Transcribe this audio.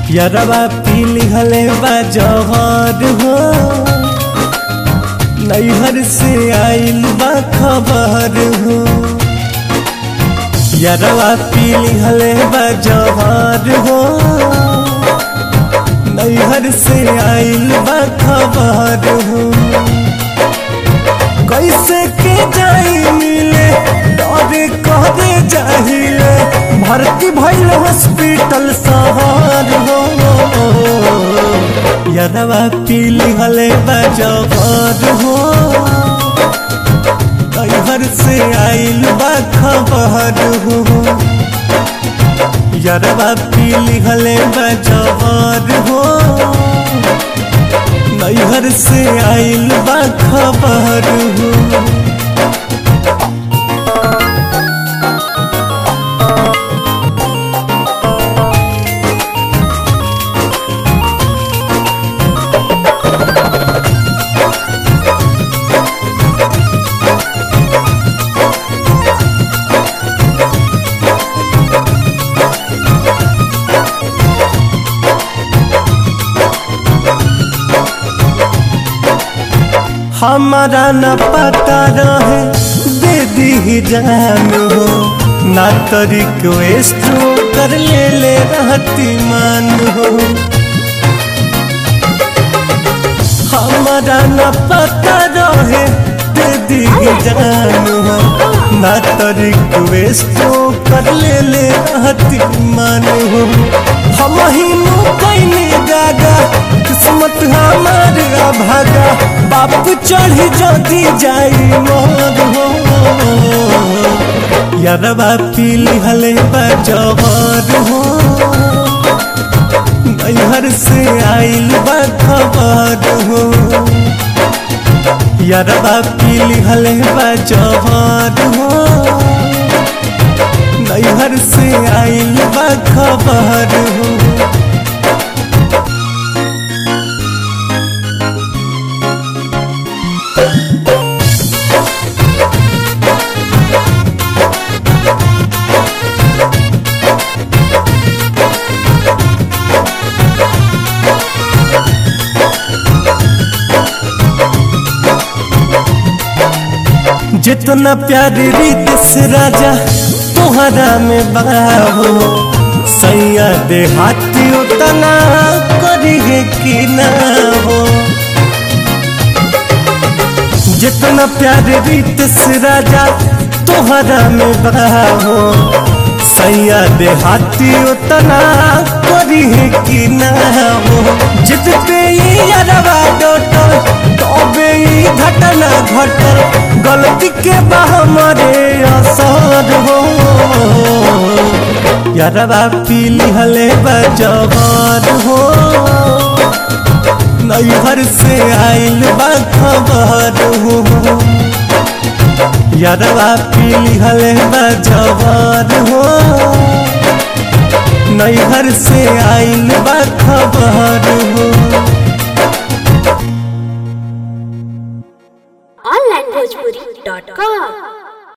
यरवा पीली हले बा जहर हो नैहर से आइल बा खबर हो यरवा पीली हले बा जहर हो नैहर से आइल बा खबर हो कैसे के जाई मिले डरे करे जाहिले भर्ती भइल हॉस्पिटल शहर हो यदवा पीली हले बजबर हो कैहर से आइल बा खबर हो यदवा पीली हले बजबर हो नैहर से आइल बा खबर हो हमारा न पता रहे दे दी जान हो ना तो रिक्वेस्ट कर ले ले रहती मान हो हमारा न पता रहे दे दी जान हो ना तो रिक्वेस्ट कर ले ले रहती मान हो हम ही कैनी गागा किस्मत हमार भागा बाप चढ़ी जदी जाई मोर हो यारबा पीली हले बजबर हो नैहर से आइल बा खबर हो यारबा पीली हले बजबर हो नैहर से आइल बा खबर हो जितना प्यार रीत से राजा तुहरा में बाहो सैया दे हाथी उतना करिए कि ना हो जितना प्यार रीत से राजा तुहरा में बाहो सैया दे हाथी उतना करिए कि ना हो जित पे अरवा डोटल तबे घटना घटल गलती के बा हमारे असर हो यारवा पीली हले बजबर हो नैहर से आइल बा खबर हो यारवा पीली हले बजबर हो नैहर से आइल बा खबर हो